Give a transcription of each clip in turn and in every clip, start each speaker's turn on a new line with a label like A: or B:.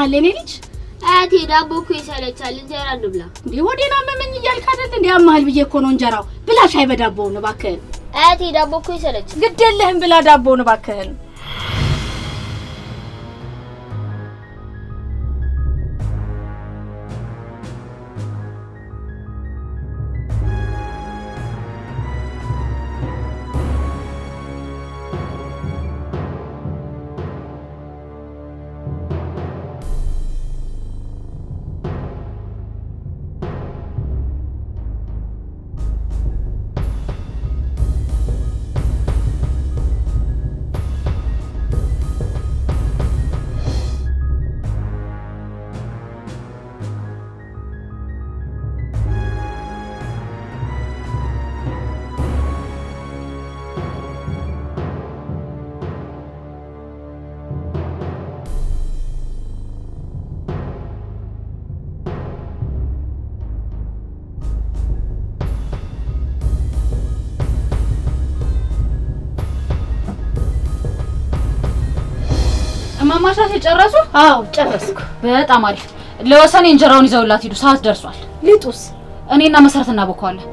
A: ያመሃል የኔ ልጅ?
B: አያቴ ዳቦ እኮ ይሰለቻል፣ እንጀራ እንብላ።
A: እንዴ ሆዴን አመመኝ እያልክ አይደል እንዴ? ያመሃል ብዬ እኮ ነው እንጀራው። ብላ ሻይ በዳቦውን እባክህን።
B: አያቴ ዳቦ እኮ ይሰለቻል።
A: ግድ የለህም ብላ ዳቦውን እባክህን።
C: እማማሻት የጨረሱ?
A: አዎ ጨረስኩ።
C: በጣም አሪፍ። ለወሰኔ እንጀራውን ይዘውላት ሂዱ፣ ሰዓት ደርሷል።
A: ሊጡስ?
C: እኔና መሰረት እናቦከዋለን።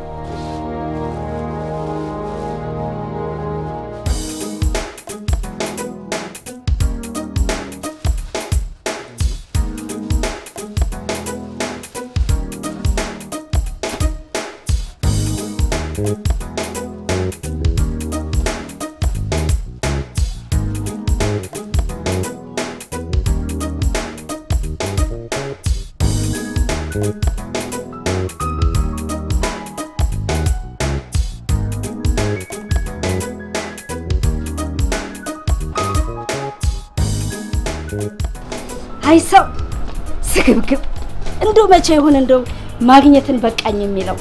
A: አይ ሰው ስግብግብ እንደው መቼ ይሆን እንደው ማግኘትን በቃኝ የሚለው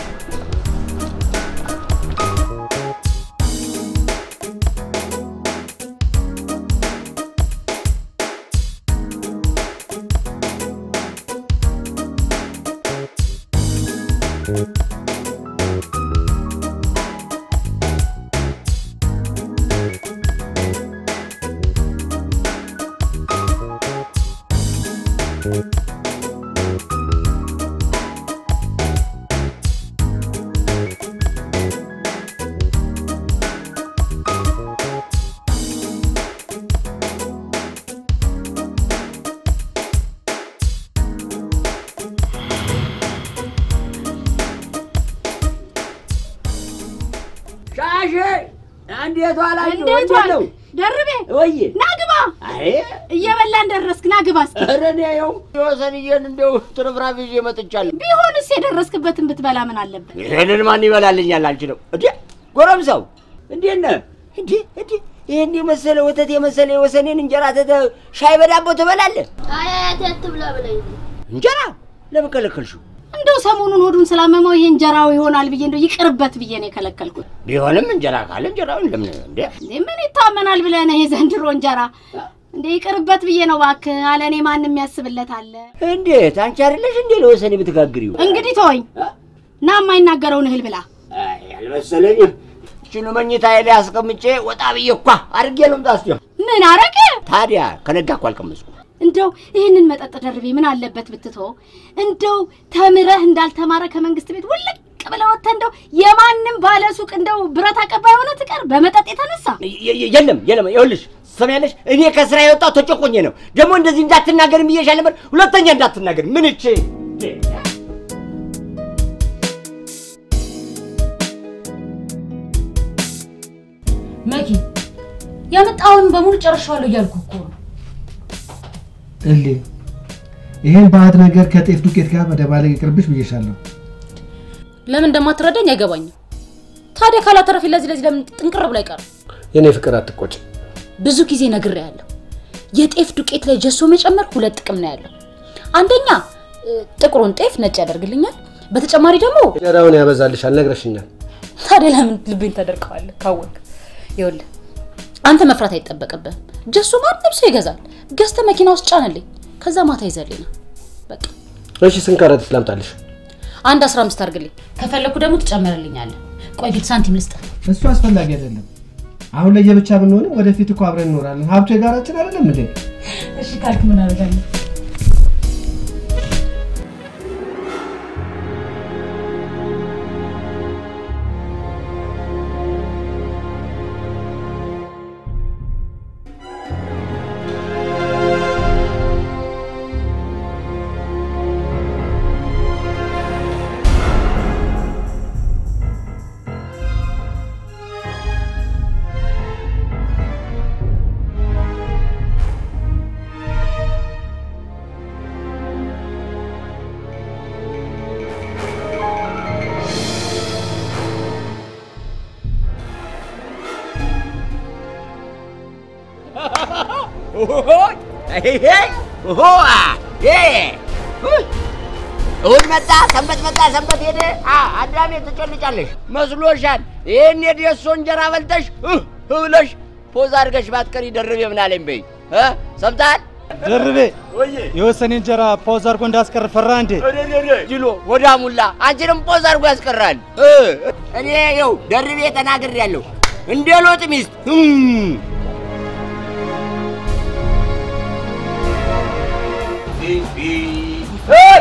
D: ሻሼ እንዴት ዋላችሁ?
A: እንዴት
D: እንዴት
A: ዋልክ?
D: ነው?
A: ደርቤ
D: ወይ
A: ና ግባ።
D: አይ
A: እየበላን ደረስክ። ና ግባ እስኪ።
D: ኧረ እኔ ይኸው የወሰንዬን እንደው ትርፍራፊ ይዤ መጥቻለሁ።
A: ቢሆንስ የደረስክበትን ብትበላ ምን አለበት?
D: ይሄንን ማን ይበላልኛል? አልችልም። እንዴ ጎረምሳው እንዴት ነህ? እንዴ እንዴ ይሄን የመሰለ ወተት የመሰለ የወሰኔን እንጀራ ተተ ሻይ በዳቦ ትበላለህ?
B: አይ አያቴ አትብላ ብላኝ ነው።
D: እንጀራ ለምን ከለከልሽው?
A: እንደው ሰሞኑን ሆዱን ስላመመው ይሄ እንጀራው ይሆናል ብዬ እንደው ይቅርበት ብዬ ነው የከለከልኩት።
D: ቢሆንም እንጀራ ካለ እንጀራውን ለምን እንዴ
A: እንዴ ምን ይታመናል ብለህ ነው የዘንድሮ እንጀራ? እንዴ ይቅርበት ብዬ ነው እባክህ። አለ እኔ ማንም ያስብለት አለ።
D: እንዴት አንቺ አይደለሽ እንዴ ለወሰኔ ብትጋግሪው?
A: እንግዲህ ተወኝ ና የማይናገረውን እህል ብላ።
D: አይ አልመሰለኝም። እችኑ መኝታ ላይ አስቀምጬ ወጣ ብዬ እኳ አድርጌ ልምጣ እስኪ።
A: ምን አረገ?
D: ታዲያ ከነጋ እኮ አልቀመስኩም።
A: እንደው ይህንን መጠጥ ደርቤ ምን አለበት ብትተው? እንደው ተምረህ እንዳልተማረ ከመንግስት ቤት ውልቅ ብለህ ወጥተህ እንደው የማንም ባለ ሱቅ እንደው ብረት አቀባይ ሆነ ትቀር በመጠጥ የተነሳ
D: የ- የ- የለም የለም፣ ይኸውልሽ ትሰሚያለሽ፣ እኔ ከስራ የወጣው ተጨቆኜ ነው። ደግሞ እንደዚህ እንዳትናገር ብዬሻል ነበር። ሁለተኛ እንዳትናገር። ምን እቼ
C: መኪ ያመጣውን በሙሉ ጨርሻለሁ እያልኩ እኮ ነው።
E: እሌ ይሄን ባዕድ ነገር ከጤፍ ዱቄት ጋር መደባለቅ ይቅርብሽ ብዬሻለሁ።
C: ለምን እንደማትረዳኝ አይገባኝም። ታዲያ ካላተረፊ ለዚህ ለዚህ ለምን ጥንቅር ብሎ አይቀርም?
E: የኔ ፍቅር አትቆጭ።
C: ብዙ ጊዜ ነግሬያለሁ። የጤፍ ዱቄት ላይ ጀሶ መጨመር ሁለት ጥቅም ነው ያለው። አንደኛ እ፣ ጥቁሩን ጤፍ ነጭ ያደርግልኛል። በተጨማሪ ደግሞ
E: እንጀራውን ያበዛልሻል፣ ነግረሽኛል።
C: ታዲያ ለምን ልቤን ተደርቀዋለህ? ካወቅ ይኸውልህ አንተ መፍራት አይጠበቅብህም። ጀሶ ማንም ሰው ይገዛል። ገዝተህ መኪና ውስጥ ጫንልኝ። ከዛ ማታ ይዘልኝ ነው በቃ።
E: እሺ ስንት ከረጢት ላምጣልሽ?
C: አንድ 15 አድርግልኝ። ከፈለኩ ደግሞ ትጨምርልኛለህ። ቆይ ግን ሳንቲም ልስጥህ።
E: እሱ አስፈላጊ አይደለም። አሁን ለየብቻ ብንሆንም ወደፊት እኮ አብረን እንኖራለን። ሀብቱ የጋራችን አይደለም እንዴ?
C: እሺ ካልክ ምን አደርጋለሁ?
D: እሑድ መጣ፣ ሰንበት መጣ፣ ሰንበት ሄደ። አዳሜ ትጨልጫለሽ መስሎሻል? ይህን የደሶ እንጀራ በልተሽ እህ ብለሽ ፖዝ አድርገሽ ባትቀሪ ደርቤ ምን አለኝ በይ እ ሰምተሃል?
F: ደርቤ የወሰኔ እንጀራ ፓውዝ አድርጎ እንዳስቀር ፈራ እንዴ?
D: ጅሎ ወዳ ሙላ አንቺንም ፖዝ አድርጎ ያስቀራል። እ እኔ ይኸው ደርቤ ተናግሬያለሁ እንደ ሎጥ ሚስት እም። እይ!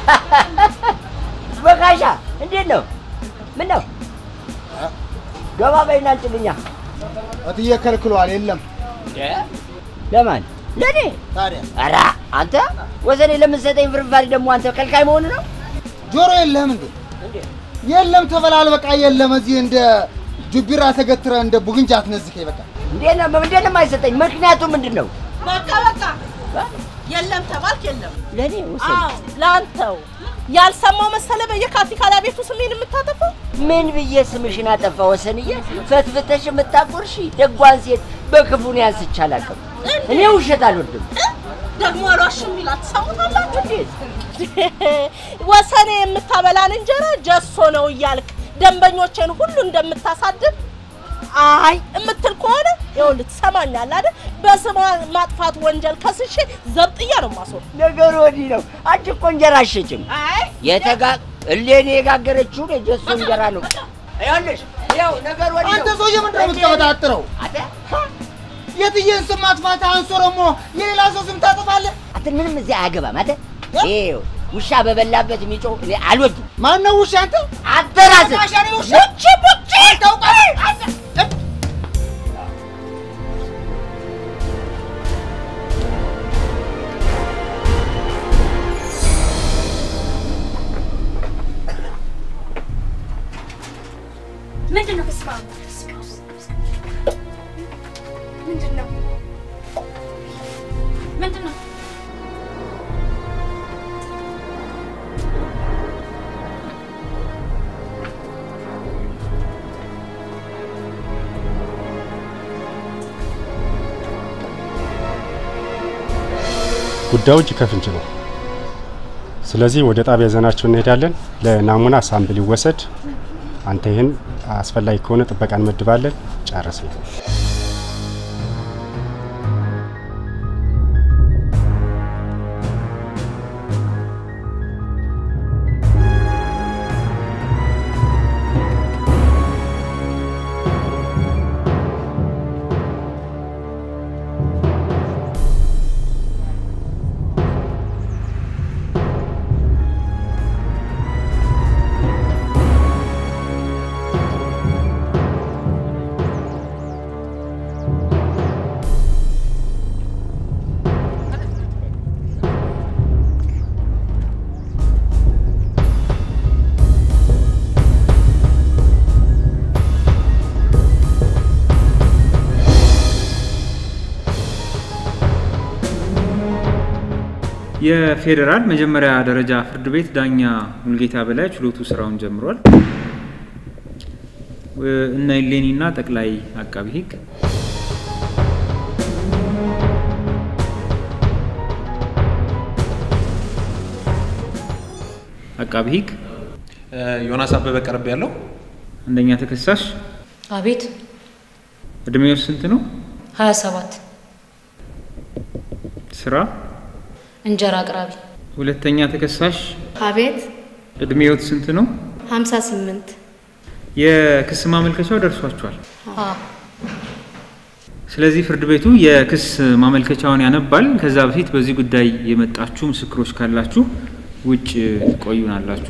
D: በካሻ እንዴት ነው? ምን ነው? ገባ በይና አንጭልኛ።
G: እትዬ ከልክሏል። የለም
D: ለማን? ለእኔ?
G: ታዲያ
D: ኧረ አንተ ወሰኔ ለምትሰጠኝ ፍርፋሪ ደግሞ አንተ ከልካይ መሆኑ ነው?
G: ጆሮ የለህም እንዴ? የለም ተበላል። በቃ የለም። እዚህ እንደ ጁቢራ ተገትረ እንደ ቡግንጃ አትነዝከኝ። በቃ
D: እንዴት ነው እንዴት ነው የማይሰጠኝ? ምክንያቱ ምንድን ነው?
H: በቃ በቃ የለም ተባልክ የለም።
D: ለእኔ ወሰኔ
H: አዎ ለአንተው ያልሰማው መሰለ በየካቲካላ ቤቱ ስሜን የምታጠፋው
D: ምን ብዬ ስምሽን አጠፋ? ወሰንዬ ፈትፍተሽ የምታቆርሺ ደጓን ሴት በክፉ ነው ያንስቼ አላውቅም። እኔ ውሸት አልወድም።
H: ደግሞ አሏሽም ይላል ትሰሙታላችሁ። ወሰኔ የምታበላን እንጀራ ጀሶ ነው እያልክ ደንበኞችን ሁሉ እንደምታሳድብ አይ የምትል ከሆነ ይኸውልህ ትሰማኛለህ አይደል? በስሟ ማጥፋት ወንጀል ከስሼ ዘብጥያ ነው ማስወር።
D: ነገሩ ወዲህ ነው። አንቺ እኮ እንጀራ አትሸጭም።
H: አይ
D: የተጋ እሌኔ የጋገረችውን የጀሶ እንጀራ ነው። ይኸውልሽ ይኸው ነገሩ ወዲህ ነው።
G: አንተ ሰውዬ ምንድን ነው የምትቀበጣጥረው?
D: አንተ
G: የትዬን ስም ማጥፋት አንሶ ደግሞ የሌላ ሰው ስም ታጠፋለህ?
D: አንተ ምንም እዚህ አያገባም። አንተ ይኸው ውሻ በበላበት የሚጮህ እኔ አልወድም።
G: ማን ነው ውሻ? አንተ
D: አንተ ራስህ
G: አሻሪ ውሻ
D: ቡቺ ቡቺ
G: ታውቃለህ?
A: ምንድን ነው በስመ አብ ምንድን ነው ምንድን ነው
I: ጉዳዩ እጅ ከፍንጅ ነው። ስለዚህ ወደ ጣቢያ ይዘናቸው እንሄዳለን። ለናሙና ሳምፕል ይወሰድ። አንተ ይህን አስፈላጊ ከሆነ ጥበቃ እንመድባለን። ጨረስን።
J: የፌዴራል መጀመሪያ ደረጃ ፍርድ ቤት ዳኛ ሙልጌታ በላይ ችሎቱ ስራውን ጀምሯል። እነ ኢሌኒና ጠቅላይ አቃቢ ሕግ አቃቢ ሕግ
K: ዮናስ አበበ ቀርብ ያለው
J: አንደኛ ተከሳሽ
C: አቤት
J: እድሜው ስንት ነው?
C: 27
J: ስራ
C: እንጀራ አቅራቢ
J: ሁለተኛ ተከሳሽ
L: አቤት
J: እድሜዎት ስንት ነው?
L: 58
J: የክስ ማመልከቻው ደርሷቸዋል።
C: አ
J: ስለዚህ ፍርድ ቤቱ የክስ ማመልከቻውን ያነባል። ከዛ በፊት በዚህ ጉዳይ የመጣችሁ ምስክሮች ካላችሁ ውጭ ትቆዩናላችሁ።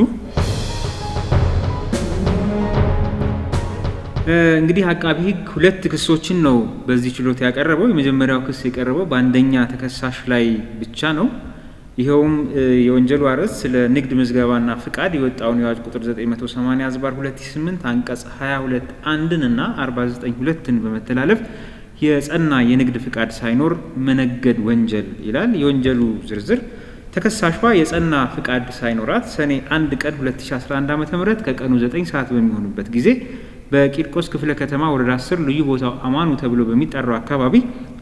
J: እ፣ እንግዲህ አቃቢ ሕግ ሁለት ክሶችን ነው በዚህ ችሎት ያቀረበው። የመጀመሪያው ክስ የቀረበው በአንደኛ ተከሳሽ ላይ ብቻ ነው። ይኸውም እ፣ የወንጀሉ አርዕስት ስለ ንግድ ምዝገባና ፍቃድ የወጣውን የአዋጅ ቁጥር 980 ዝባር 2008 አንቀጽ 22 አንድን እና 49 ሁለትን በመተላለፍ የጸና የንግድ ፍቃድ ሳይኖር መነገድ ወንጀል ይላል። የወንጀሉ ዝርዝር ተከሳሿ የጸና ፍቃድ ሳይኖራት ሰኔ 1 ቀን 2011 ዓ.ም ከቀኑ 9 ሰዓት በሚሆኑበት ጊዜ በቂርቆስ ክፍለ ከተማ ወረዳ 10 ልዩ ቦታው አማኑ ተብሎ በሚጠራው አካባቢ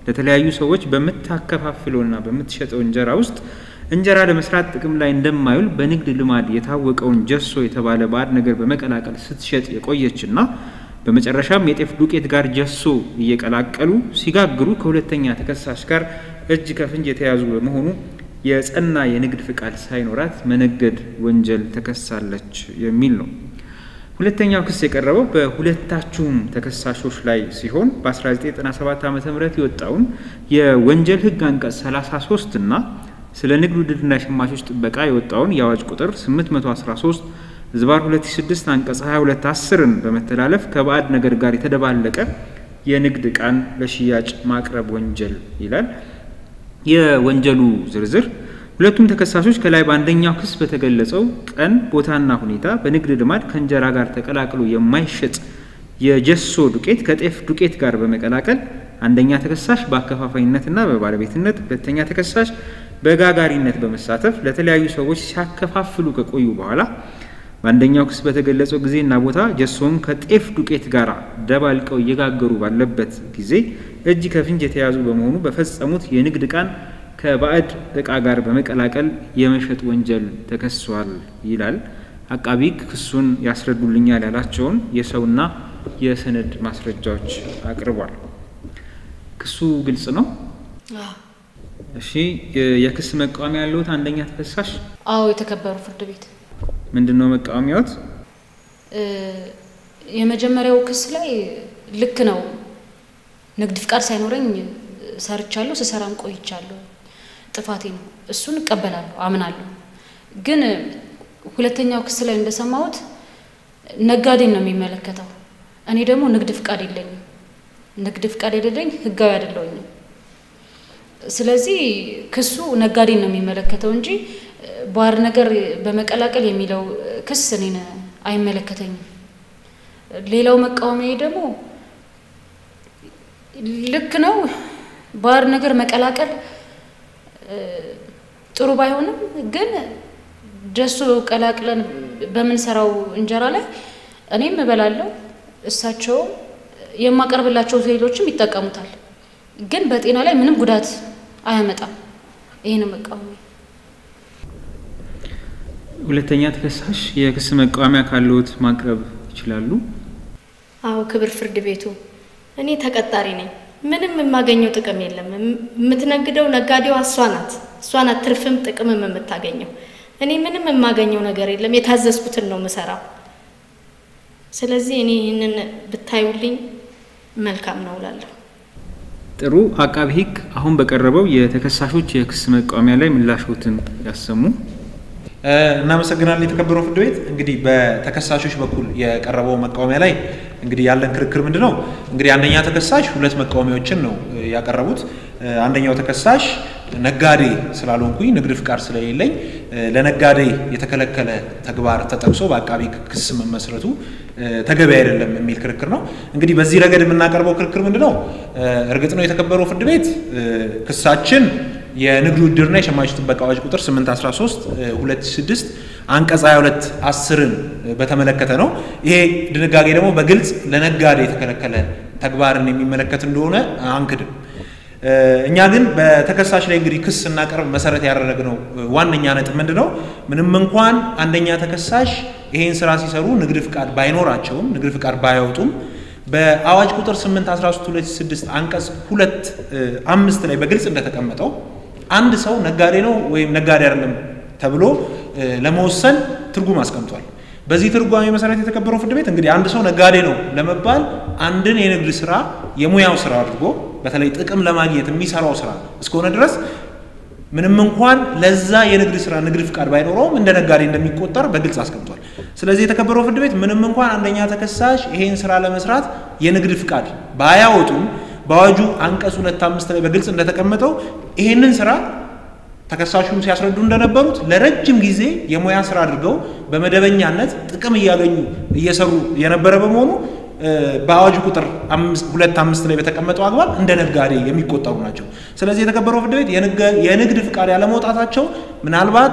J: ለተለያዩ ሰዎች በምታከፋፍለውና በምትሸጠው እንጀራ ውስጥ እንጀራ ለመስራት ጥቅም ላይ እንደማይውል በንግድ ልማድ የታወቀውን ጀሶ የተባለ ባዕድ ነገር በመቀላቀል ስትሸጥ የቆየችና በመጨረሻም የጤፍ ዱቄት ጋር ጀሶ እየቀላቀሉ ሲጋግሩ ከሁለተኛ ተከሳሽ ጋር እጅ ከፍንጅ የተያዙ በመሆኑ የጸና የንግድ ፍቃድ ሳይኖራት መነገድ ወንጀል ተከሳለች የሚል ነው። ሁለተኛው ክስ የቀረበው በሁለታችሁም ተከሳሾች ላይ ሲሆን በ1997 ዓ ም የወጣውን የወንጀል ሕግ አንቀጽ 33 እና ስለ ንግድ ውድድርና የሸማቾች ጥበቃ የወጣውን የአዋጅ ቁጥር 813 ዝባር 2006 አንቀጽ 22 10ን በመተላለፍ ከባዕድ ነገር ጋር የተደባለቀ የንግድ ዕቃን ለሽያጭ ማቅረብ ወንጀል ይላል። የወንጀሉ ዝርዝር ሁለቱም ተከሳሾች ከላይ በአንደኛው ክስ በተገለጸው ቀን ቦታና ሁኔታ በንግድ ልማድ ከእንጀራ ጋር ተቀላቅሎ የማይሸጥ የጀሶ ዱቄት ከጤፍ ዱቄት ጋር በመቀላቀል አንደኛ ተከሳሽ በአከፋፋይነትና በባለቤትነት፣ ሁለተኛ ተከሳሽ በጋጋሪነት በመሳተፍ ለተለያዩ ሰዎች ሲያከፋፍሉ ከቆዩ በኋላ በአንደኛው ክስ በተገለጸው ጊዜና ቦታ ጀሶውን ከጤፍ ዱቄት ጋር ደባልቀው እየጋገሩ ባለበት ጊዜ እጅ ከፍንጅ የተያዙ በመሆኑ በፈጸሙት የንግድ ዕቃን ከባዕድ ዕቃ ጋር በመቀላቀል የመሸጥ ወንጀል ተከሷል ይላል። አቃቢ ሕግ ክሱን ያስረዱልኛል ያላቸውን የሰውና የሰነድ ማስረጃዎች አቅርቧል። ክሱ ግልጽ ነው። እሺ፣ የክስ መቃወሚያ ያለሁት አንደኛ ተከሳሽ
C: አዎ፣ የተከበሩ ፍርድ ቤት
J: ምንድን ነው መቃወሚያዎት?
C: የመጀመሪያው ክስ ላይ ልክ ነው፣ ንግድ ፍቃድ ሳይኖረኝ ሰርቻለሁ፣ ስሰራም ቆይቻለሁ፣ ጥፋቴ ነው፣ እሱን እቀበላለሁ፣ አምናለሁ። ግን ሁለተኛው ክስ ላይ እንደሰማሁት ነጋዴን ነው የሚመለከተው። እኔ ደግሞ ንግድ ፍቃድ የለኝም፣ ንግድ ፍቃድ የሌለኝ ህጋዊ አይደለሁኝም። ስለዚህ ክሱ ነጋዴን ነው የሚመለከተው እንጂ ባዕድ ነገር በመቀላቀል የሚለው ክስ እኔን አይመለከተኝም። ሌላው መቃወሚያ ደግሞ ልክ ነው፣ ባዕድ ነገር መቀላቀል ጥሩ ባይሆንም ግን ጀሶ ቀላቅለን በምንሰራው እንጀራ ላይ እኔም እበላለሁ፣ እሳቸውም የማቀርብላቸው ሌሎችም ይጠቀሙታል። ግን በጤና ላይ ምንም ጉዳት አያመጣም። ይህን መቃወሚያ
J: ሁለተኛ ተከሳሽ የክስ መቃወሚያ ካለዎት ማቅረብ ይችላሉ።
L: አዎ ክብር ፍርድ ቤቱ፣ እኔ ተቀጣሪ ነኝ። ምንም የማገኘው ጥቅም የለም። የምትነግደው ነጋዴዋ እሷ ናት። እሷ ናት ትርፍም ጥቅምም የምታገኘው። እኔ ምንም የማገኘው ነገር የለም። የታዘዝኩትን ነው የምሰራው። ስለዚህ እኔ ይህንን ብታዩልኝ መልካም ነው እላለሁ።
J: ጥሩ። አቃቢ ሕግ አሁን በቀረበው የተከሳሾች የክስ መቃወሚያ ላይ ምላሾትን ያሰሙ።
K: እናመሰግናለን የተከበረው ፍርድ ቤት። እንግዲህ በተከሳሾች በኩል የቀረበው መቃወሚያ ላይ እንግዲህ ያለን ክርክር ምንድን ነው? እንግዲህ አንደኛ ተከሳሽ ሁለት መቃወሚያዎችን ነው ያቀረቡት። አንደኛው ተከሳሽ ነጋዴ ስላልሆንኩኝ ንግድ ፍቃድ ስለሌለኝ ለነጋዴ የተከለከለ ተግባር ተጠቅሶ በአቃቢ ክስ መመስረቱ ተገቢ አይደለም የሚል ክርክር ነው። እንግዲህ በዚህ ረገድ የምናቀርበው ክርክር ምንድን ነው? እርግጥ ነው የተከበረው ፍርድ ቤት ክሳችን የንግድ ውድድርና የሸማቾች ጥበቃ አዋጅ ቁጥር 813 2006 አንቀጽ 22 10ን በተመለከተ ነው። ይሄ ድንጋጌ ደግሞ በግልጽ ለነጋዴ የተከለከለ ተግባርን የሚመለከት እንደሆነ አንክድም። እኛ ግን በተከሳሽ ላይ እንግዲህ ክስ ስናቀርብ መሰረት ያደረግነው ዋነኛ ነጥብ ምንድን ነው? ምንም እንኳን አንደኛ ተከሳሽ ይሄን ስራ ሲሰሩ ንግድ ፍቃድ ባይኖራቸውም ንግድ ፍቃድ ባያወጡም በአዋጅ ቁጥር 813 2006 አንቀጽ ሁለት አምስት ላይ በግልጽ እንደተቀመጠው አንድ ሰው ነጋዴ ነው ወይም ነጋዴ አይደለም ተብሎ ለመወሰን ትርጉም አስቀምጧል። በዚህ ትርጓሜ መሰረት የተከበረው ፍርድ ቤት እንግዲህ አንድ ሰው ነጋዴ ነው ለመባል አንድን የንግድ ስራ የሙያው ስራ አድርጎ በተለይ ጥቅም ለማግኘት የሚሰራው ስራ እስከሆነ ድረስ ምንም እንኳን ለዛ የንግድ ስራ ንግድ ፍቃድ ባይኖረውም እንደ ነጋዴ እንደሚቆጠር በግልጽ አስቀምጧል። ስለዚህ የተከበረው ፍርድ ቤት ምንም እንኳን አንደኛ ተከሳሽ ይሄን ስራ ለመስራት የንግድ ፍቃድ ባያወጡም በአዋጁ አንቀጽ ሁለት አምስት ላይ በግልጽ እንደተቀመጠው ይሄንን ስራ ተከሳሹም ሲያስረዱ እንደነበሩት ለረጅም ጊዜ የሙያ ስራ አድርገው በመደበኛነት ጥቅም እያገኙ እየሰሩ የነበረ በመሆኑ በአዋጁ ቁጥር ሁለት አምስት ላይ በተቀመጠው አግባብ እንደ ነጋዴ የሚቆጠሩ ናቸው። ስለዚህ የተከበረው ፍርድ ቤት የንግድ ፍቃድ ያለመውጣታቸው ምናልባት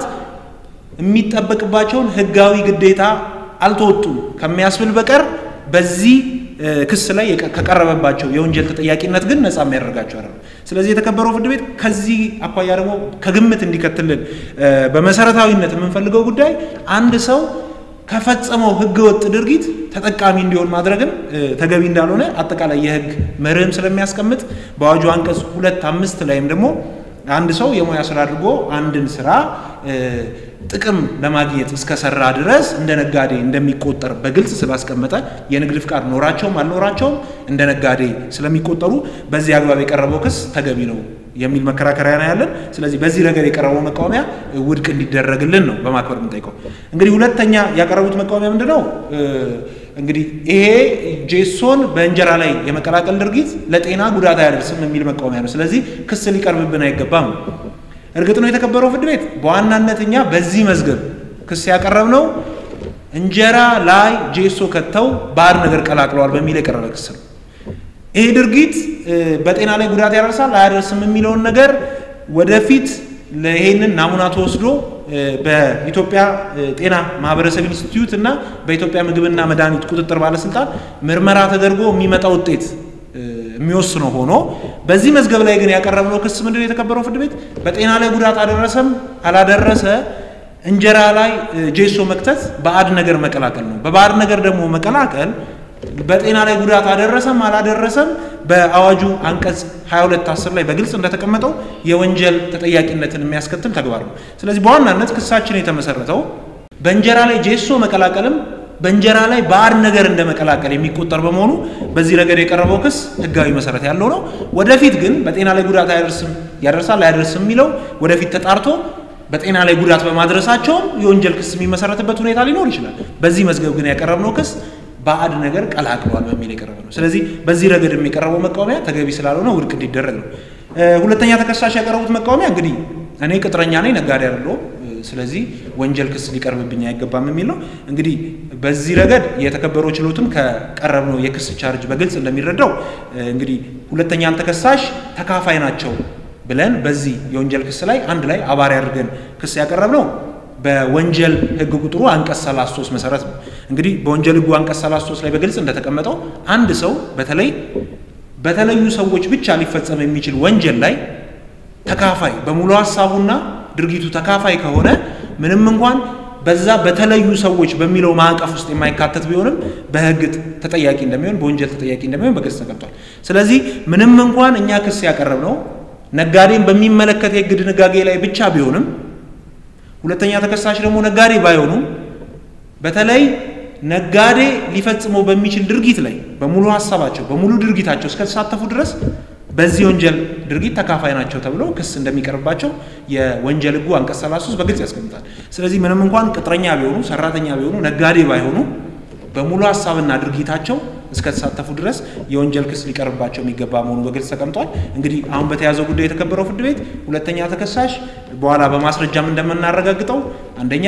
K: የሚጠበቅባቸውን ሕጋዊ ግዴታ አልተወጡም ከሚያስብል በቀር በዚህ ክስ ላይ ከቀረበባቸው የወንጀል ተጠያቂነት ግን ነፃ የሚያደርጋቸው አይደለም። ስለዚህ የተከበረው ፍርድ ቤት ከዚህ አኳያ ደግሞ ከግምት እንዲከትልን በመሰረታዊነት የምንፈልገው ጉዳይ አንድ ሰው ከፈጸመው ህገወጥ ድርጊት ተጠቃሚ እንዲሆን ማድረግም ተገቢ እንዳልሆነ አጠቃላይ የህግ መርህም ስለሚያስቀምጥ በአዋጁ አንቀጽ ሁለት አምስት ላይም ደግሞ አንድ ሰው የሙያ ስራ አድርጎ አንድን ስራ ጥቅም ለማግኘት እስከሰራ ድረስ እንደ ነጋዴ እንደሚቆጠር በግልጽ ስላስቀመጠ የንግድ ፍቃድ ኖራቸውም አልኖራቸውም እንደ ነጋዴ ስለሚቆጠሩ በዚህ አግባብ የቀረበው ክስ ተገቢ ነው የሚል መከራከሪያ ነው ያለን። ስለዚህ በዚህ ረገድ የቀረበው መቃወሚያ ውድቅ እንዲደረግልን ነው በማክበር የምንጠይቀው። እንግዲህ ሁለተኛ ያቀረቡት መቃወሚያ ምንድን ነው? እንግዲህ ይሄ ጄሶን በእንጀራ ላይ የመቀላቀል ድርጊት ለጤና ጉዳት አያደርስም የሚል መቃወሚያ ነው። ስለዚህ ክስ ሊቀርብብን አይገባም። እርግጥ ነው የተከበረው ፍርድ ቤት በዋናነት እኛ በዚህ መዝገብ ክስ ያቀረብነው እንጀራ ላይ ጄሶ ከተው ባዕድ ነገር ቀላቅለዋል በሚል የቀረበ ክስ ነው። ይሄ ድርጊት በጤና ላይ ጉዳት ያደርሳል አያደርስም የሚለውን ነገር ወደፊት ይሄንን ናሙና ተወስዶ በኢትዮጵያ ጤና ማህበረሰብ ኢንስቲትዩት እና በኢትዮጵያ ምግብና መድኃኒት ቁጥጥር ባለስልጣን ምርመራ ተደርጎ የሚመጣ ውጤት የሚወስነው ሆኖ በዚህ መዝገብ ላይ ግን ያቀረብነው ክስ ምንድን ነው? የተከበረው ፍርድ ቤት በጤና ላይ ጉዳት አደረሰም አላደረሰ እንጀራ ላይ ጄሶ መክተት ባዕድ ነገር መቀላቀል ነው። በባዕድ ነገር ደግሞ መቀላቀል በጤና ላይ ጉዳት አደረሰም አላደረሰም በአዋጁ አንቀጽ 22 10 ላይ በግልጽ እንደተቀመጠው የወንጀል ተጠያቂነትን የሚያስከትል ተግባር ነው። ስለዚህ በዋናነት ክሳችን የተመሰረተው በእንጀራ ላይ ጄሶ መቀላቀልም በእንጀራ ላይ ባዕድ ነገር እንደ መቀላቀል የሚቆጠር በመሆኑ በዚህ ረገድ የቀረበው ክስ ሕጋዊ መሰረት ያለው ነው። ወደፊት ግን በጤና ላይ ጉዳት አያደርስም ያደርሳል አያደርስም የሚለው ወደፊት ተጣርቶ በጤና ላይ ጉዳት በማድረሳቸውም የወንጀል ክስ የሚመሰረትበት ሁኔታ ሊኖር ይችላል። በዚህ መዝገብ ግን ያቀረብነው ክስ ባዕድ ነገር ቀላቅለዋል በሚል የቀረበ ነው። ስለዚህ በዚህ ረገድ የሚቀረበው መቃወሚያ ተገቢ ስላልሆነ ውድቅ እንዲደረግ ነው። ሁለተኛ ተከሳሽ ያቀረቡት መቃወሚያ እንግዲህ እኔ ቅጥረኛ ነኝ፣ ነጋዴ አይደለሁም፣ ስለዚህ ወንጀል ክስ ሊቀርብብኝ አይገባም የሚል ነው። እንግዲህ በዚህ ረገድ የተከበረው ችሎትም ከቀረብነው የክስ ቻርጅ በግልጽ እንደሚረዳው እንግዲህ ሁለተኛን ተከሳሽ ተካፋይ ናቸው ብለን በዚህ የወንጀል ክስ ላይ አንድ ላይ አባሪ አድርገን ክስ ያቀረብነው በወንጀል ሕግ ቁጥሩ አንቀጽ 33 መሰረት ነው። እንግዲህ በወንጀል ሕጉ አንቀጽ 33 ላይ በግልጽ እንደተቀመጠው አንድ ሰው በተለይ በተለዩ ሰዎች ብቻ ሊፈጸም የሚችል ወንጀል ላይ ተካፋይ በሙሉ ሀሳቡና ድርጊቱ ተካፋይ ከሆነ ምንም እንኳን በዛ በተለዩ ሰዎች በሚለው ማዕቀፍ ውስጥ የማይካተት ቢሆንም በሕግ ተጠያቂ እንደሚሆን በወንጀል ተጠያቂ እንደሚሆን በግልጽ ተቀምጧል። ስለዚህ ምንም እንኳን እኛ ክስ ያቀረብነው ነጋዴን በሚመለከት የሕግ ድንጋጌ ላይ ብቻ ቢሆንም ሁለተኛ ተከሳሽ ደግሞ ነጋዴ ባይሆኑም በተለይ ነጋዴ ሊፈጽመው በሚችል ድርጊት ላይ በሙሉ ሀሳባቸው በሙሉ ድርጊታቸው እስከተሳተፉ ድረስ በዚህ ወንጀል ድርጊት ተካፋይ ናቸው ተብሎ ክስ እንደሚቀርባቸው የወንጀል ሕጉ አንቀጽ 33 በግልጽ ያስቀምጣል። ስለዚህ ምንም እንኳን ቅጥረኛ ቢሆኑ ሰራተኛ ቢሆኑ ነጋዴ ባይሆኑ በሙሉ ሀሳብና ድርጊታቸው እስከተሳተፉ ድረስ የወንጀል ክስ ሊቀርብባቸው የሚገባ መሆኑ በግልጽ ተቀምጧል። እንግዲህ አሁን በተያዘው ጉዳይ የተከበረው ፍርድ ቤት ሁለተኛ ተከሳሽ በኋላ በማስረጃም እንደምናረጋግጠው አንደኛ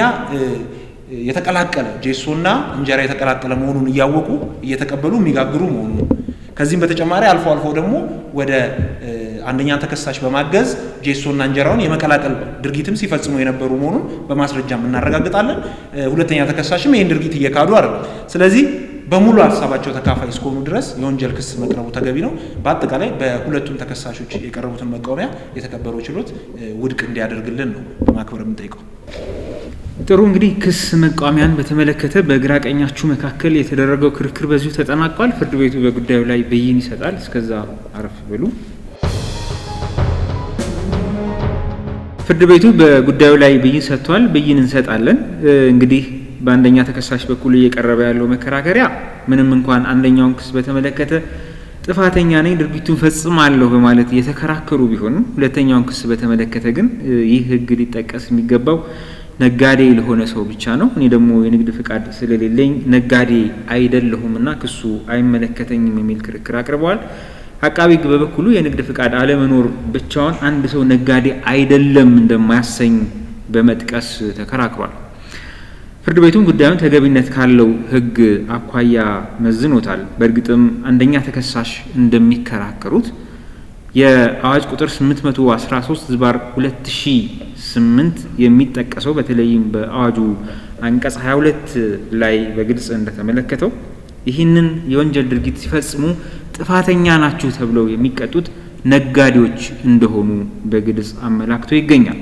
K: የተቀላቀለ ጄሶና እንጀራ የተቀላቀለ መሆኑን እያወቁ እየተቀበሉ የሚጋግሩ መሆኑን ከዚህም በተጨማሪ አልፎ አልፎ ደግሞ ወደ አንደኛ ተከሳሽ በማገዝ ጄሶና እንጀራውን የመቀላቀል ድርጊትም ሲፈጽሙ የነበሩ መሆኑን በማስረጃም እናረጋግጣለን። ሁለተኛ ተከሳሽም ይህን ድርጊት እየካዱ አይደለም። ስለዚህ በሙሉ ሀሳባቸው ተካፋይ እስከሆኑ ድረስ የወንጀል ክስ መቅረቡ ተገቢ ነው። በአጠቃላይ በሁለቱም ተከሳሾች የቀረቡትን መቃወሚያ የተከበረው ችሎት ውድቅ እንዲያደርግልን ነው በማክበር የምንጠይቀው።
J: ጥሩ እንግዲህ ክስ መቃወሚያን በተመለከተ በግራ ቀኛችሁ መካከል የተደረገው ክርክር በዚሁ ተጠናቋል። ፍርድ ቤቱ በጉዳዩ ላይ ብይን ይሰጣል። እስከዛ አረፍ ብሉ። ፍርድ ቤቱ በጉዳዩ ላይ ብይን ሰጥቷል። ብይን እንሰጣለን። እንግዲህ በአንደኛ ተከሳሽ በኩል እየቀረበ ያለው መከራከሪያ ምንም እንኳን አንደኛውን ክስ በተመለከተ ጥፋተኛ ነኝ ድርጊቱን ፈጽማለሁ በማለት የተከራከሩ ቢሆንም ሁለተኛውን ክስ በተመለከተ ግን ይህ ሕግ ሊጠቀስ የሚገባው ነጋዴ ለሆነ ሰው ብቻ ነው። እኔ ደግሞ የንግድ ፍቃድ ስለሌለኝ ነጋዴ አይደለሁም እና ክሱ አይመለከተኝም የሚል ክርክር አቅርበዋል። አቃቢ ሕግ በበኩሉ የንግድ ፍቃድ አለመኖር ብቻውን አንድ ሰው ነጋዴ አይደለም እንደማያሰኝ በመጥቀስ ተከራክሯል። ፍርድ ቤቱም ጉዳዩን ተገቢነት ካለው ሕግ አኳያ መዝኖታል። በእርግጥም አንደኛ ተከሳሽ እንደሚከራከሩት የአዋጅ ቁጥር 813 ዝባር 2008 የሚጠቀሰው በተለይም በአዋጁ አንቀጽ 22 ላይ በግልጽ እንደተመለከተው ይህንን የወንጀል ድርጊት ሲፈጽሙ ጥፋተኛ ናችሁ ተብለው የሚቀጡት ነጋዴዎች እንደሆኑ በግልጽ አመላክቶ ይገኛል።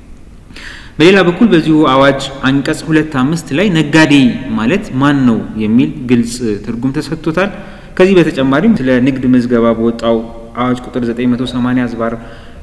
J: በሌላ በኩል በዚሁ አዋጅ አንቀጽ ሁለት አምስት ላይ ነጋዴ ማለት ማን ነው የሚል ግልጽ ትርጉም ተሰጥቶታል። ከዚህ በተጨማሪም ስለ ንግድ ምዝገባ በወጣው አዋጅ ቁጥር 980 ዝባር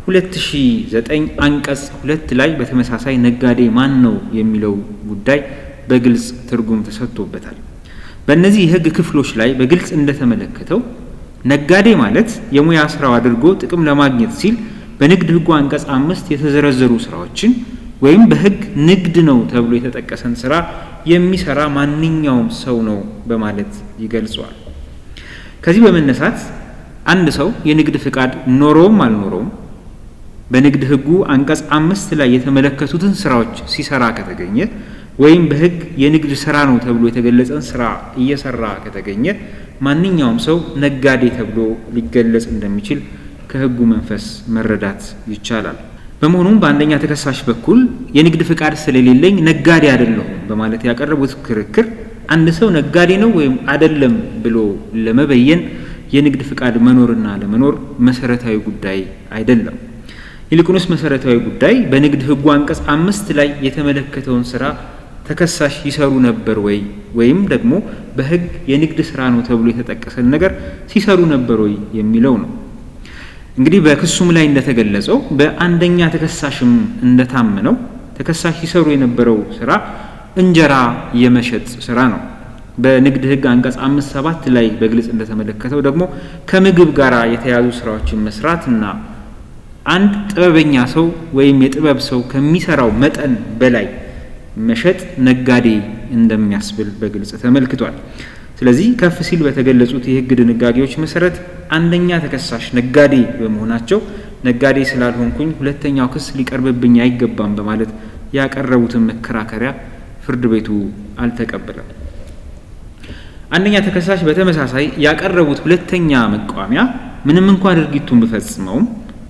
J: 2009 አንቀጽ ሁለት ላይ በተመሳሳይ ነጋዴ ማን ነው የሚለው ጉዳይ በግልጽ ትርጉም ተሰጥቶበታል። በእነዚህ የህግ ክፍሎች ላይ በግልጽ እንደተመለከተው ነጋዴ ማለት የሙያ ስራው አድርጎ ጥቅም ለማግኘት ሲል በንግድ ህጉ አንቀጽ አምስት የተዘረዘሩ ስራዎችን ወይም በህግ ንግድ ነው ተብሎ የተጠቀሰን ስራ የሚሰራ ማንኛውም ሰው ነው በማለት ይገልጸዋል። ከዚህ በመነሳት አንድ ሰው የንግድ ፍቃድ ኖሮውም አልኖረውም በንግድ ህጉ አንቀጽ አምስት ላይ የተመለከቱትን ስራዎች ሲሰራ ከተገኘ ወይም በህግ የንግድ ስራ ነው ተብሎ የተገለጸን ስራ እየሰራ ከተገኘ ማንኛውም ሰው ነጋዴ ተብሎ ሊገለጽ እንደሚችል ከህጉ መንፈስ መረዳት ይቻላል። በመሆኑም በአንደኛ ተከሳሽ በኩል የንግድ ፍቃድ ስለሌለኝ ነጋዴ አይደለሁም በማለት ያቀረቡት ክርክር አንድ ሰው ነጋዴ ነው ወይም አይደለም ብሎ ለመበየን የንግድ ፍቃድ መኖርና ለመኖር መሰረታዊ ጉዳይ አይደለም። ይልቁንስ መሰረታዊ ጉዳይ በንግድ ህጉ አንቀጽ አምስት ላይ የተመለከተውን ስራ ተከሳሽ ይሰሩ ነበር ወይ ወይም ደግሞ በህግ የንግድ ስራ ነው ተብሎ የተጠቀሰን ነገር ሲሰሩ ነበር ወይ የሚለው ነው። እንግዲህ በክሱም ላይ እንደተገለጸው በአንደኛ ተከሳሽም እንደታመነው ተከሳሽ ሲሰሩ የነበረው ስራ እንጀራ የመሸጥ ስራ ነው። በንግድ ህግ አንቀጽ አምስት ሰባት ላይ በግልጽ እንደተመለከተው ደግሞ ከምግብ ጋር የተያዙ ስራዎችን መስራትና አንድ ጥበበኛ ሰው ወይም የጥበብ ሰው ከሚሰራው መጠን በላይ መሸጥ ነጋዴ እንደሚያስብል በግልጽ ተመልክቷል። ስለዚህ ከፍ ሲል በተገለጹት የህግ ድንጋጌዎች መሰረት አንደኛ ተከሳሽ ነጋዴ በመሆናቸው ነጋዴ ስላልሆንኩኝ ሁለተኛው ክስ ሊቀርብብኝ አይገባም በማለት ያቀረቡትን መከራከሪያ ፍርድ ቤቱ አልተቀበለም። አንደኛ ተከሳሽ በተመሳሳይ ያቀረቡት ሁለተኛ መቃወሚያ ምንም እንኳን ድርጊቱን ብፈጽመውም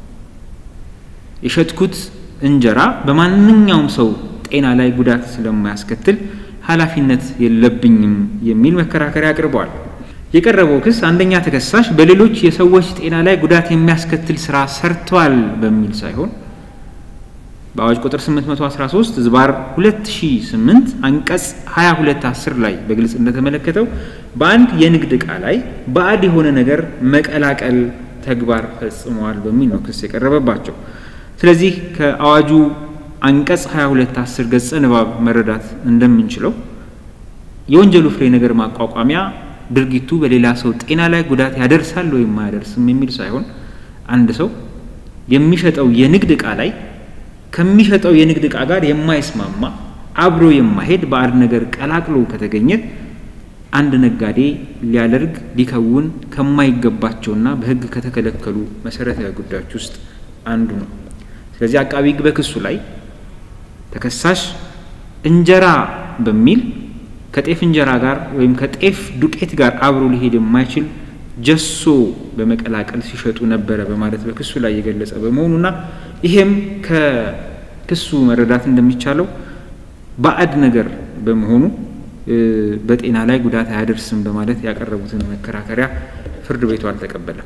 J: የሸጥኩት እንጀራ በማንኛውም ሰው ጤና ላይ ጉዳት ስለማያስከትል ኃላፊነት የለብኝም የሚል መከራከሪያ አቅርበዋል። የቀረበው ክስ አንደኛ ተከሳሽ በሌሎች የሰዎች ጤና ላይ ጉዳት የሚያስከትል ስራ ሰርተዋል በሚል ሳይሆን በአዋጅ ቁጥር 813 ዝባር 2008 አንቀጽ 22 10 ላይ በግልጽ እንደተመለከተው በአንድ የንግድ ዕቃ ላይ ባዕድ የሆነ ነገር መቀላቀል ተግባር ፈጽመዋል በሚል ነው ክስ የቀረበባቸው። ስለዚህ ከአዋጁ አንቀጽ 22 10 ገጸ ንባብ መረዳት እንደምንችለው የወንጀሉ ፍሬ ነገር ማቋቋሚያ ድርጊቱ በሌላ ሰው ጤና ላይ ጉዳት ያደርሳል ወይም አያደርስም የሚል ሳይሆን አንድ ሰው የሚሸጠው የንግድ ዕቃ ላይ ከሚሸጠው የንግድ ዕቃ ጋር የማይስማማ አብሮ የማይሄድ ባዕድ ነገር ቀላቅሎ ከተገኘ አንድ ነጋዴ ሊያደርግ ሊከውን ከማይገባቸውና በሕግ ከተከለከሉ መሰረታዊ ጉዳዮች ውስጥ አንዱ ነው። ስለዚህ አቃቢ ሕግ በክሱ ላይ ተከሳሽ እንጀራ በሚል ከጤፍ እንጀራ ጋር ወይም ከጤፍ ዱቄት ጋር አብሮ ሊሄድ የማይችል ጀሶ በመቀላቀል ሲሸጡ ነበረ በማለት በክሱ ላይ የገለጸ በመሆኑና ይሄም ከክሱ መረዳት እንደሚቻለው ባዕድ ነገር በመሆኑ በጤና ላይ ጉዳት አያደርስም በማለት ያቀረቡትን መከራከሪያ ፍርድ ቤቱ አልተቀበለም።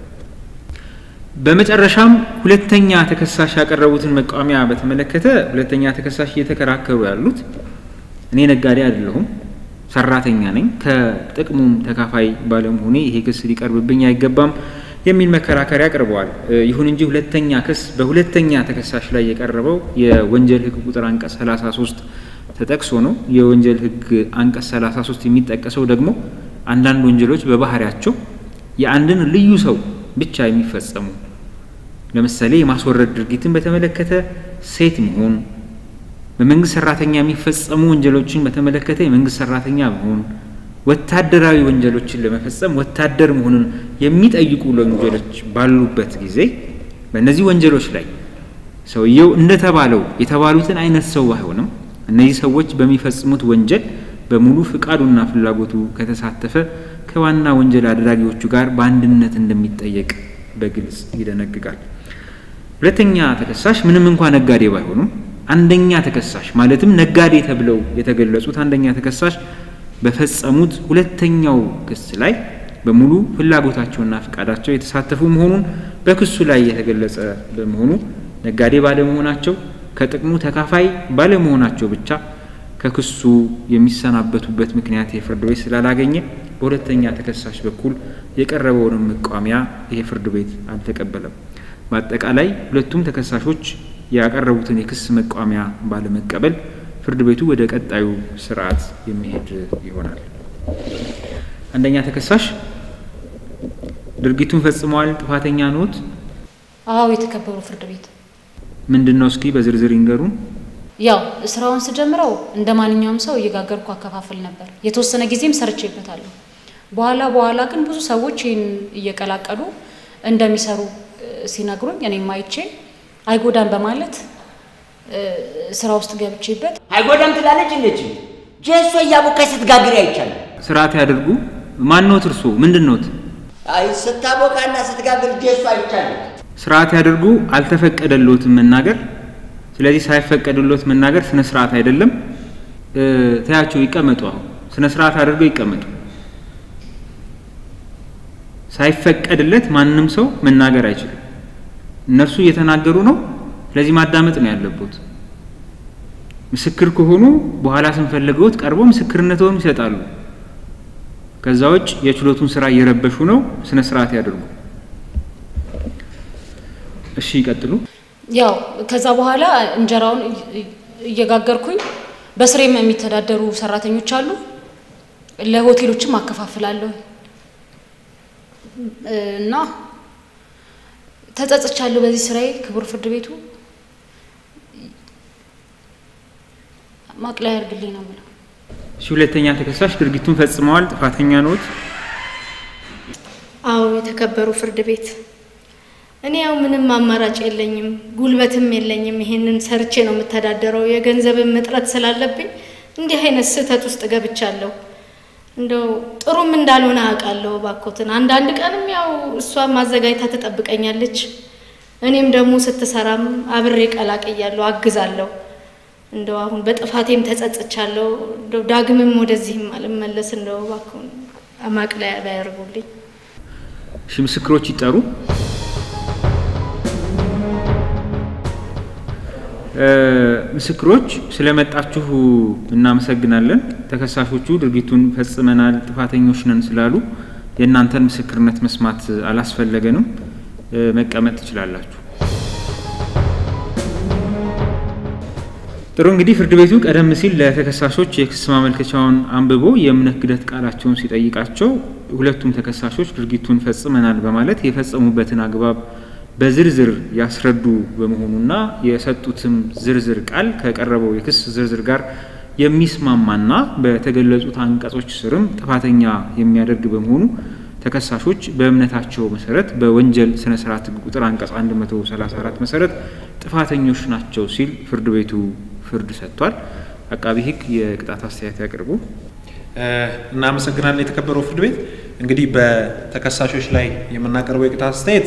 J: በመጨረሻም ሁለተኛ ተከሳሽ ያቀረቡትን መቃወሚያ በተመለከተ ሁለተኛ ተከሳሽ እየተከራከሩ ያሉት እኔ ነጋዴ አይደለሁም ሰራተኛ ነኝ፣ ከጥቅሙም ተካፋይ ባለመሆኔ ይሄ ክስ ሊቀርብብኝ አይገባም የሚል መከራከሪያ አቅርበዋል። ይሁን እንጂ ሁለተኛ ክስ በሁለተኛ ተከሳሽ ላይ የቀረበው የወንጀል ሕግ ቁጥር አንቀጽ 33 ተጠቅሶ ነው። የወንጀል ሕግ አንቀጽ 33 የሚጠቀሰው ደግሞ አንዳንድ ወንጀሎች በባህሪያቸው የአንድን ልዩ ሰው ብቻ የሚፈጸሙ ለምሳሌ የማስወረድ ድርጊትን በተመለከተ ሴት መሆን በመንግስት ሰራተኛ የሚፈጸሙ ወንጀሎችን በተመለከተ የመንግስት ሰራተኛ መሆን፣ ወታደራዊ ወንጀሎችን ለመፈጸም ወታደር መሆኑን የሚጠይቁ ወንጀሎች ባሉበት ጊዜ በእነዚህ ወንጀሎች ላይ ሰውየው እንደተባለው የተባሉትን አይነት ሰው ባይሆንም እነዚህ ሰዎች በሚፈጽሙት ወንጀል በሙሉ ፍቃዱና ፍላጎቱ ከተሳተፈ ከዋና ወንጀል አድራጊዎቹ ጋር በአንድነት እንደሚጠየቅ በግልጽ ይደነግጋል። ሁለተኛ ተከሳሽ ምንም እንኳ ነጋዴ ባይሆኑም አንደኛ ተከሳሽ ማለትም ነጋዴ ተብለው የተገለጹት አንደኛ ተከሳሽ በፈጸሙት ሁለተኛው ክስ ላይ በሙሉ ፍላጎታቸውና ፈቃዳቸው የተሳተፉ መሆኑን በክሱ ላይ የተገለጸ በመሆኑ ነጋዴ ባለመሆናቸው ከጥቅሙ ተካፋይ ባለመሆናቸው ብቻ ከክሱ የሚሰናበቱበት ምክንያት የፍርድ ቤት ስላላገኘ በሁለተኛ ተከሳሽ በኩል የቀረበውንም መቃወሚያ ይሄ ፍርድ ቤት አልተቀበለም። በአጠቃላይ ሁለቱም ተከሳሾች ያቀረቡትን የክስ መቃወሚያ ባለመቀበል ፍርድ ቤቱ ወደ ቀጣዩ ስርዓት የሚሄድ ይሆናል። አንደኛ ተከሳሽ ድርጊቱን ፈጽመዋል፣ ጥፋተኛ ኖት?
C: አዎ የተከበሩ ፍርድ ቤት
J: ምንድን ነው? እስኪ በዝርዝር ይንገሩን።
C: ያው ስራውን ስጀምረው እንደ ማንኛውም ሰው እየጋገርኩ አከፋፍል ነበር። የተወሰነ ጊዜም ሰርቼበታለሁ። በኋላ በኋላ ግን ብዙ ሰዎች ይህን እየቀላቀሉ እንደሚሰሩ ሲነግሩኝ እኔም አይቼ አይጎዳም በማለት ስራ ውስጥ ገብቼበት
D: አይጎዳም ትላለች እንዴች ጀሶ እያቦካች ስትጋግር አይቻልም።
J: ስርዓት ያደርጉ። ማንኖት? እርሶ ምንድን ኖት?
D: አይ ስታቦካና ስትጋግር ጀሶ አይቻልም።
J: ስርዓት ያደርጉ። አልተፈቀደሎትም መናገር። ስለዚህ ሳይፈቀድሎት መናገር ስነ ስርዓት አይደለም። ተያቸው ይቀመጡ። አሁን ስነ ስርዓት አድርገው ይቀመጡ። ሳይፈቀድለት ማንም ሰው መናገር አይችልም። እነርሱ እየተናገሩ ነው። ስለዚህ ማዳመጥ ነው ያለቦት። ምስክር ከሆኑ በኋላ ስንፈልገውት ቀርበው ምስክርነትውን ይሰጣሉ። ከዛ ውጭ የችሎቱን ስራ እየረበሹ ነው። ስነ ስርዓት ያደርጉ። እሺ ይቀጥሉ።
C: ያው ከዛ በኋላ እንጀራውን እየጋገርኩኝ በስሬም የሚተዳደሩ ሰራተኞች አሉ። ለሆቴሎችም አከፋፍላለሁ እና ተጸጽቻለሁ በዚህ ስራዬ። ክቡር ፍርድ ቤቱ ማቅለያ ያርግልኝ ነው የምለው።
J: እሺ ሁለተኛ ተከሳሽ ድርጊቱን ፈጽመዋል፣ ጥፋተኛ ኖት?
L: አዎ የተከበሩ ፍርድ ቤት እኔ ያው ምንም አማራጭ የለኝም፣ ጉልበትም የለኝም። ይሄንን ሰርቼ ነው የምተዳደረው። የገንዘብም እጥረት ስላለብኝ እንዲህ አይነት ስህተት ውስጥ ገብቻለሁ። እንደው ጥሩም እንዳልሆነ አውቃለሁ። ባኮትን አንዳንድ ቀንም ያው እሷ ማዘጋጅታ ትጠብቀኛለች። እኔም ደግሞ ስትሰራም አብሬ ቀላቅያለሁ፣ አግዛለሁ። እንደው አሁን በጥፋቴም ተጸጽቻለሁ። እንደው ዳግምም ወደዚህም አልመለስ። እንደው እባክዎን ማቅለያ ባያርጉልኝ።
J: እሺ ምስክሮች ይጠሩ። ምስክሮች ስለመጣችሁ እናመሰግናለን። ተከሳሾቹ ድርጊቱን ፈጽመናል፣ ጥፋተኞች ነን ስላሉ የእናንተን ምስክርነት መስማት አላስፈለገንም። መቀመጥ ትችላላችሁ። ጥሩ እንግዲህ ፍርድ ቤቱ ቀደም ሲል ለተከሳሾች የክስ ማመልከቻውን አንብቦ የእምነት ክህደት ቃላቸውን ሲጠይቃቸው ሁለቱም ተከሳሾች ድርጊቱን ፈጽመናል በማለት የፈጸሙበትን አግባብ በዝርዝር ያስረዱ በመሆኑና የሰጡትም ዝርዝር ቃል ከቀረበው የክስ ዝርዝር ጋር የሚስማማና በተገለጹት አንቀጾች ስርም ጥፋተኛ የሚያደርግ በመሆኑ ተከሳሾች በእምነታቸው መሰረት በወንጀል ስነ ስርዓት ሕግ ቁጥር አንቀጽ 134 መሰረት ጥፋተኞች ናቸው ሲል ፍርድ ቤቱ ፍርድ ሰጥቷል። አቃቢ ሕግ የቅጣት አስተያየት ያቅርቡ።
K: እናመሰግናለን። የተከበረው ፍርድ ቤት እንግዲህ በተከሳሾች ላይ የምናቀርበው የቅጣት አስተያየት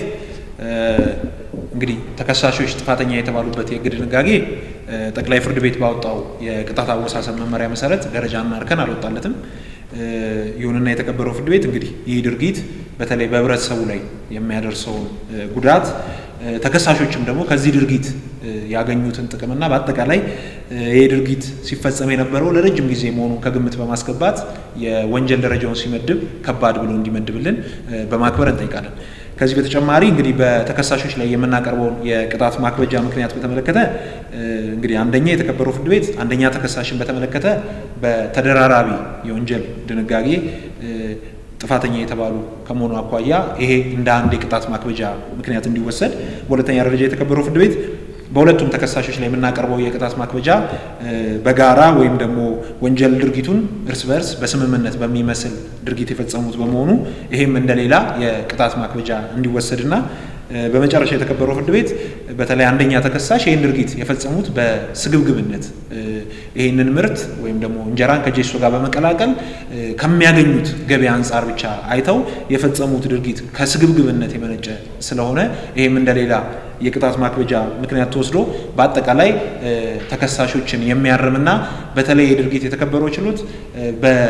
K: እንግዲህ ተከሳሾች ጥፋተኛ የተባሉበት የሕግ ድንጋጌ ጠቅላይ ፍርድ ቤት ባወጣው የቅጣት አወሳሰብ መመሪያ መሰረት ደረጃና እርከን አልወጣለትም። ይሁንና የተከበረው ፍርድ ቤት እንግዲህ ይህ ድርጊት በተለይ በህብረተሰቡ ላይ የሚያደርሰውን ጉዳት ተከሳሾችም ደግሞ ከዚህ ድርጊት ያገኙትን ጥቅምና በአጠቃላይ ይህ ድርጊት ሲፈጸም የነበረው ለረጅም ጊዜ መሆኑን ከግምት በማስገባት የወንጀል ደረጃውን ሲመድብ ከባድ ብሎ እንዲመድብልን በማክበር እንጠይቃለን። ከዚህ በተጨማሪ እንግዲህ በተከሳሾች ላይ የምናቀርበውን የቅጣት ማክበጃ ምክንያት በተመለከተ እንግዲህ አንደኛ የተከበረው ፍርድ ቤት አንደኛ ተከሳሽን በተመለከተ በተደራራቢ የወንጀል ድንጋጌ ጥፋተኛ የተባሉ ከመሆኑ አኳያ ይሄ እንደ አንድ የቅጣት ማክበጃ ምክንያት እንዲወሰድ፣ በሁለተኛ ደረጃ የተከበረው ፍርድ ቤት በሁለቱም ተከሳሾች ላይ የምናቀርበው የቅጣት ማክበጃ በጋራ ወይም ደግሞ ወንጀል ድርጊቱን እርስ በርስ በስምምነት በሚመስል ድርጊት የፈጸሙት በመሆኑ ይሄም እንደሌላ የቅጣት ማክበጃ እንዲወሰድና በመጨረሻ የተከበረው ፍርድ ቤት በተለይ አንደኛ ተከሳሽ ይህን ድርጊት የፈጸሙት በስግብግብነት ይህንን ምርት ወይም ደግሞ እንጀራን ከጄሶ ጋር በመቀላቀል ከሚያገኙት ገቢ አንጻር ብቻ አይተው የፈጸሙት ድርጊት ከስግብግብነት የመነጨ ስለሆነ ይህም እንደሌላ የቅጣት ማክበጃ ምክንያት ተወስዶ በአጠቃላይ ተከሳሾችን የሚያርምና በተለይ የድርጊት የተከበረው ችሎት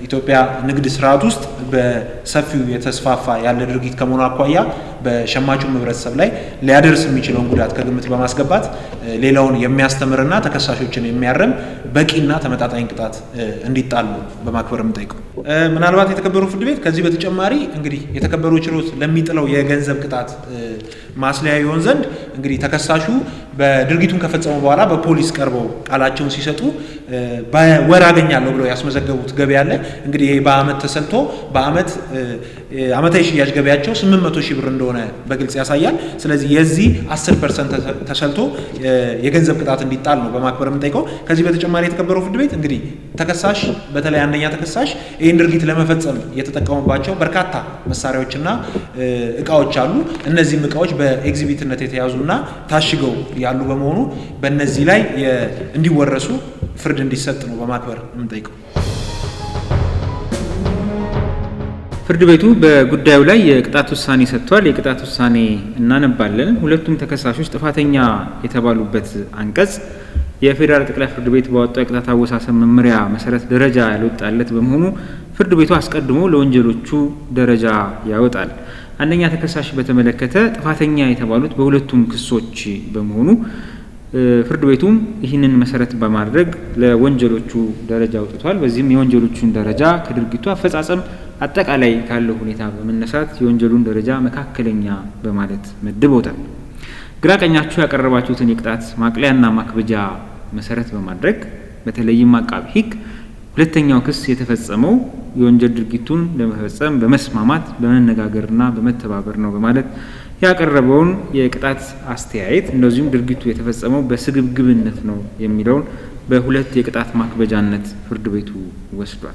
K: በኢትዮጵያ ንግድ ስርዓት ውስጥ በሰፊው የተስፋፋ ያለ ድርጊት ከመሆኑ አኳያ በሸማቹም ህብረተሰብ ላይ ሊያደርስ የሚችለውን ጉዳት ከግምት በማስገባት ሌላውን የሚያስተምርና ተከሳሾችን የሚያርም በቂና ተመጣጣኝ ቅጣት እንዲጣሉ በማክበር የምጠይቀው። ምናልባት የተከበረው ፍርድ ቤት ከዚህ በተጨማሪ እንግዲህ የተከበረው ችሎት ለሚጥለው የገንዘብ ቅጣት ማስለያ ይሆን ዘንድ እንግዲህ ተከሳሹ በድርጊቱን ከፈጸሙ በኋላ በፖሊስ ቀርበው ቃላቸውን ሲሰጡ በወር አገኛለሁ ብለው ያስመዘገቡት ገቢ አለ። እንግዲህ ይሄ በአመት ተሰልቶ በአመት አመታዊ ሽያጭ ገቢያቸው 800 ሺህ ብር እንደሆነ በግልጽ ያሳያል። ስለዚህ የዚህ 10 ፐርሰንት ተሰልቶ የገንዘብ ቅጣት እንዲጣል ነው በማክበር የምንጠይቀው። ከዚህ በተጨማሪ የተከበረው ፍርድ ቤት እንግዲህ ተከሳሽ በተለይ አንደኛ ተከሳሽ ይህን ድርጊት ለመፈጸም የተጠቀሙባቸው በርካታ መሳሪያዎችና እቃዎች አሉ። እነዚህም እቃዎች በኤግዚቢትነት የተያዙና ታሽገው ያሉ በመሆኑ በእነዚህ ላይ እንዲወረሱ ፍርድ እንዲሰጥ ነው በማክበር የምንጠይቀው።
J: ፍርድ ቤቱ በጉዳዩ ላይ የቅጣት ውሳኔ ሰጥቷል። የቅጣት ውሳኔ እናነባለን። ሁለቱም ተከሳሾች ጥፋተኛ የተባሉበት አንቀጽ የፌዴራል ጠቅላይ ፍርድ ቤት ባወጣው የቅጣት አወሳሰብ መመሪያ መሰረት ደረጃ ያልወጣለት በመሆኑ ፍርድ ቤቱ አስቀድሞ ለወንጀሎቹ ደረጃ ያወጣል። አንደኛ ተከሳሽ በተመለከተ ጥፋተኛ የተባሉት በሁለቱም ክሶች በመሆኑ ፍርድ ቤቱም ይህንን መሰረት በማድረግ ለወንጀሎቹ ደረጃ አውጥቷል። በዚህም የወንጀሎቹን ደረጃ ከድርጊቱ አፈጻጸም አጠቃላይ ካለው ሁኔታ በመነሳት የወንጀሉን ደረጃ መካከለኛ በማለት መድቦታል። ግራ ቀኛችሁ ያቀረባችሁትን የቅጣት ማቅለያና ማክበጃ መሰረት በማድረግ በተለይም አቃቢ ሕግ ሁለተኛው ክስ የተፈጸመው የወንጀል ድርጊቱን ለመፈጸም በመስማማት በመነጋገርና በመተባበር ነው በማለት ያቀረበውን የቅጣት አስተያየት እንደዚሁም ድርጊቱ የተፈጸመው በስግብግብነት ነው የሚለውን በሁለት የቅጣት ማክበጃነት ፍርድ ቤቱ ወስዷል።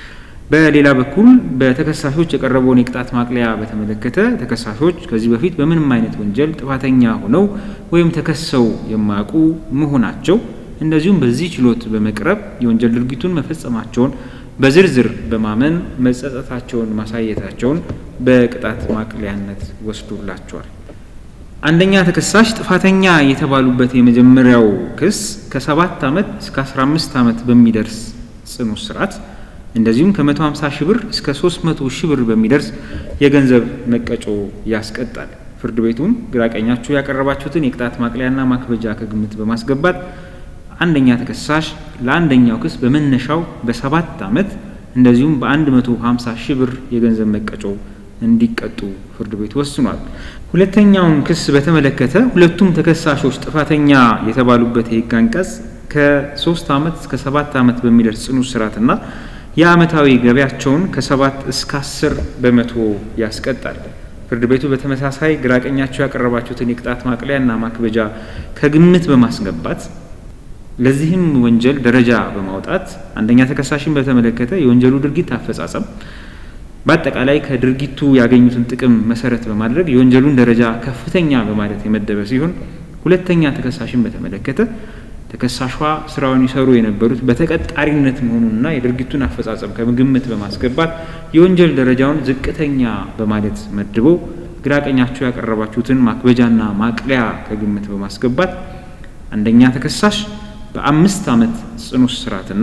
J: በሌላ በኩል በተከሳሾች የቀረበውን የቅጣት ማቅለያ በተመለከተ ተከሳሾች ከዚህ በፊት በምንም አይነት ወንጀል ጥፋተኛ ሆነው ወይም ተከሰው የማያውቁ መሆናቸው እንደዚሁም በዚህ ችሎት በመቅረብ የወንጀል ድርጊቱን መፈጸማቸውን በዝርዝር በማመን መጸጸታቸውን ማሳየታቸውን በቅጣት ማቅለያነት ወስዶላቸዋል። አንደኛ ተከሳሽ ጥፋተኛ የተባሉበት የመጀመሪያው ክስ ከሰባት ዓመት እስከ 15 ዓመት በሚደርስ ጽኑ እስራት እንደዚሁም ከ150 ሺህ ብር እስከ 300 ሺህ ብር በሚደርስ የገንዘብ መቀጮ ያስቀጣል። ፍርድ ቤቱም ግራቀኛችሁ ያቀረባችሁትን የቅጣት ማቅለያና ማክበጃ ከግምት በማስገባት አንደኛ ተከሳሽ ለአንደኛው ክስ በመነሻው በሰባት ዓመት እንደዚሁም በ150 ሺህ ብር የገንዘብ መቀጮ እንዲቀጡ ፍርድ ቤቱ ወስኗል። ሁለተኛውን ክስ በተመለከተ ሁለቱም ተከሳሾች ጥፋተኛ የተባሉበት የሕግ አንቀጽ ከሶስት ዓመት እስከ ሰባት ዓመት በሚደርስ ጽኑ እስራትና የዓመታዊ ገቢያቸውን ከሰባት እስከ አስር በመቶ ያስቀጣል። ፍርድ ቤቱ በተመሳሳይ ግራቀኛቸው ያቀረባችሁትን የቅጣት ማቅለያና ማክበጃ ከግምት በማስገባት ለዚህም ወንጀል ደረጃ በማውጣት አንደኛ ተከሳሽን በተመለከተ የወንጀሉ ድርጊት አፈጻጸም በአጠቃላይ ከድርጊቱ ያገኙትን ጥቅም መሰረት በማድረግ የወንጀሉን ደረጃ ከፍተኛ በማለት የመደበ ሲሆን ሁለተኛ ተከሳሽን በተመለከተ ተከሳሿ ስራውን ይሰሩ የነበሩት በተቀጣሪነት መሆኑንና የድርጊቱን አፈጻጸም ከግምት በማስገባት የወንጀል ደረጃውን ዝቅተኛ በማለት መድቦ ግራቀኛቸው ያቀረባችሁትን ማክበጃና ማቅለያ ከግምት በማስገባት አንደኛ ተከሳሽ በአምስት ዓመት ጽኑ እስራትና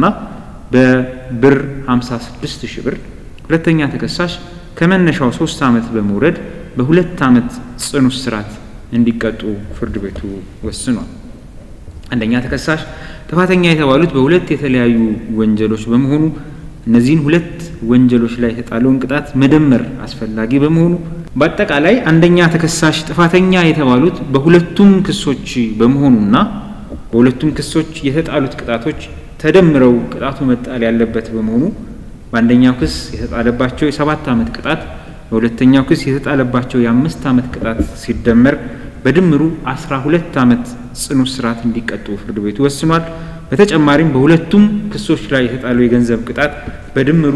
J: በብር 56 ሺህ ብር፣ ሁለተኛ ተከሳሽ ከመነሻው ሶስት ዓመት በመውረድ በሁለት ዓመት ጽኑ እስራት እንዲቀጡ ፍርድ ቤቱ ወስኗል። አንደኛ ተከሳሽ ጥፋተኛ የተባሉት በሁለት የተለያዩ ወንጀሎች በመሆኑ እነዚህን ሁለት ወንጀሎች ላይ የተጣለውን ቅጣት መደመር አስፈላጊ በመሆኑ በአጠቃላይ አንደኛ ተከሳሽ ጥፋተኛ የተባሉት በሁለቱም ክሶች በመሆኑና በሁለቱም ክሶች የተጣሉት ቅጣቶች ተደምረው ቅጣቱ መጣል ያለበት በመሆኑ በአንደኛው ክስ የተጣለባቸው የሰባት ዓመት ቅጣት በሁለተኛው ክስ የተጣለባቸው የአምስት ዓመት ቅጣት ሲደመር በድምሩ አስራ ሁለት ዓመት ጽኑ እስራት እንዲቀጡ ፍርድ ቤቱ ወስኗል። በተጨማሪም በሁለቱም ክሶች ላይ የተጣለው የገንዘብ ቅጣት በድምሩ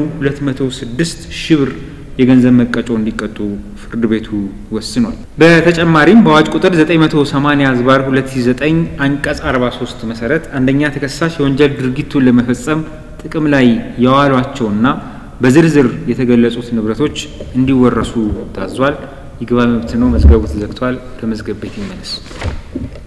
J: 206 ሺህ ብር የገንዘብ መቀጮ እንዲቀጡ ፍርድ ቤቱ ወስኗል። በተጨማሪም በአዋጅ ቁጥር 980 ዝባር 2009 አንቀጽ 43 መሰረት አንደኛ ተከሳሽ የወንጀል ድርጊቱን ለመፈጸም ጥቅም ላይ የዋሏቸውና በዝርዝር የተገለጹት ንብረቶች እንዲወረሱ ታዟል። ይግባኝ መብት ነው። መዝገቡ ተዘግቷል። ወደ መዝገብ ቤት ይመለስ።